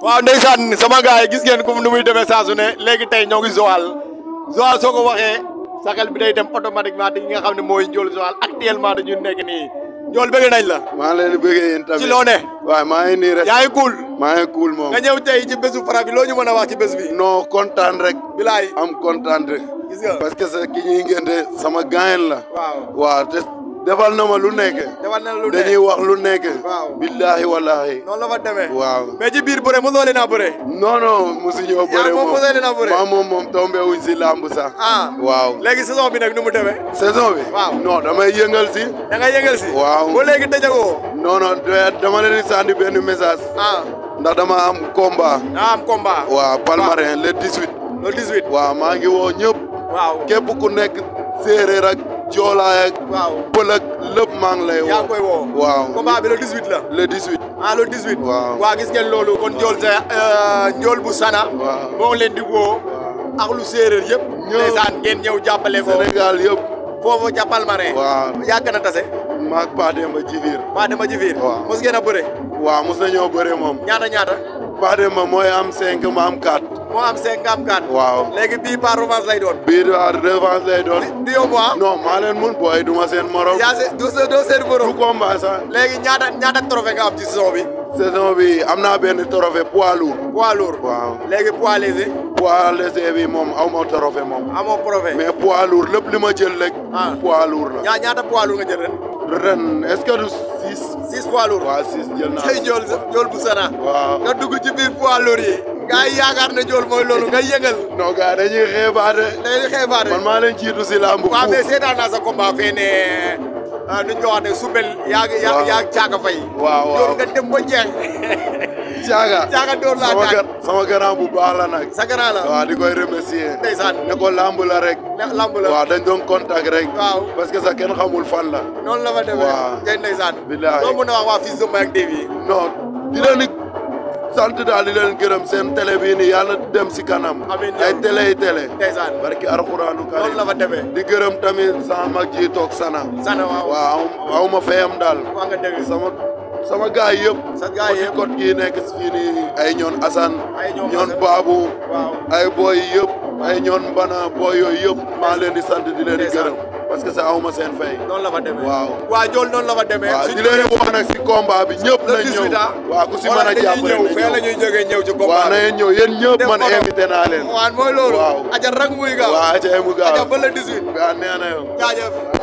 waaw ndeysaan sama gars yi gis ngeen comme nu muy demee saa su ne léegi tey ñoo ngi Joal Joal soo ko waxee sa xel bi day dem automatiquement di nga xam ne mooy Ndiol Joal actuellement dañu nekk nii Ndiol bëgg nañ la. maa ngi leen di bëggee yéen tamit ci loo ne. waaw maa ngi nii rek. yaa ngi cool. maa ngi cool moom. nga ñëw tey ci bésu Fra bi loo ñu mën a wax ci bés bi. non kontaan rek. bilaay am kontaan rek. gis nga. parce que sa ki ñuy ngénte sama gaayen la. waaw waaw te defal na ma lu nekk. defal na lu ne dañuy wax lu nekk. waaw billaahi wallaahi. noonu la fa demee. waaw. mais ci biir bëre mosoo leen a bëre. non non mosu ñoo bëre moom moom mosoo leen a bëre. maa moom moom tombé wuñ si lamb sax. ah waaw. léegi saison bi nag nu mu demee. saison bi. waaw. non damay yëngal si. da nga yëngal si. waaw. ba léegi tëjagoo. non non de- dama leen di sànni benn message. ah ndax dama am combat. daa am combat. waaw palmarin le 18. le 18. waaw maa ngi woo ñëpp. waaw képp ku nekk séeréer ak joolaay ak waaw. pël ak lépp maa ngi lay woo. yaa ngi koy woo. waaw combat bi le 18 la. le 18. ah le 18. Waaw. waa gis ngeen loolu kon Ndiol sa Ndiol bu Sana. Waaw. moo ngi leen di woo. ak lu séeréer yëpp. Ñëw. ndeysaan ngeen ñëw jàppale ko. Sénégal yëpp. foofu ca Palmarin. waaw yàgg na tase. maag Pa Demba Jibiir. waa dama ji fiir. Waaw. mos ngeen a bëre. waaw mos nañoo bëre moom. ñaata ñaata. Pa Demba mooy am 5 ma am 4. moo am 5 nga am 4. waaw. léegi bii par revanche lay doon. bii daal revanche lay doon. du yomb ah. non maa leen mun booy duma seen morom. yaa se doo se doo seen du borom. combat sax. léegi ñaata ñaata trophée nga am ci saison bi. saison bi am naa benn trophée poids lourd. poids lourd. waaw léegi poids léger. poids léger bi moom aw ma trophée moom. amoo trophée. mais poids lourd lépp li ma jël rek. Ah. poids lourd la. ñaa ñaata poids lourd nga jël ren. ren est-ce que du 6. 6 poids lourd. waaw 6 jël naa. tey Ndiol sa Ndiol bu Sana. waaw. nga dugg ci biir poids lourd yi. nga yaakaar ne Ndiol mooy loolu nga yëngal. non gars dañuy xeebaate. da ngay xeebaare. man maa leen jiitu si lamb waaw mais fuuf. seetaan naa sa combat fee ne ah nu ñu ko wax ne Soubel yaa ngi yaa Waaw. yaa ngi caaka fay. waaw waaw. Ndiol nga dem ba jeex. Caaga. Caaga door laa sama daan. gar sama grand bu baax la nag. sa grand la. waaw di koy remercier. ndeysaan. ne ko lamb la rek. ne lamb la. waaw dañ doon contact rek. waaw. parce que sax kenn xamul fan la. noonu la fa demee. Waaw. ngay ndeysaan. Billaahi. loo mën a wax waa fils de Mbaye ak Davy. non di leen di sant daal di leen gërëm seen télé bii nii yàlla dem si kanam. Amiin. ay télé yi télé. ndeysaan. barki alxuraanu karim noonu la fa demee. di gërëm tamit sama mag ji toog sana. Sana waaw. waaw aw ma fayam daal. waa nga dégg. sama sama gaay yëpp. Sa gaay yëpp. kot kii nekk fii nii ay ñoon Assane. Ay ñoom ñoon Assane. Babou. waaw. ay boy yëpp. ay ñoon Mbana boy yooyu yëpp. maa leen di sant di leen di Ndeysaan. gërëm. parce que ça aw ma seen fay. noonu la fa demee. waaw. waa Ndiol noonu la fa demee. waaw suñu di leen wax nag si combat bi ñëpp le nañ ñëw. 18 ah. waaw ku si Wala mën a dañuy jàppale ñëw nañ fee la ñëw. ñuy jógee ñëw ci waaw combat na bi. ngeen ñëw yéen ñëpp Def man photo. invité naa leen. waaw mooy loolu. Waaw. aja rek muy gaaw. waaw ca mu gaaw. aja ba le 18. waaw nee na yow. jaajëf.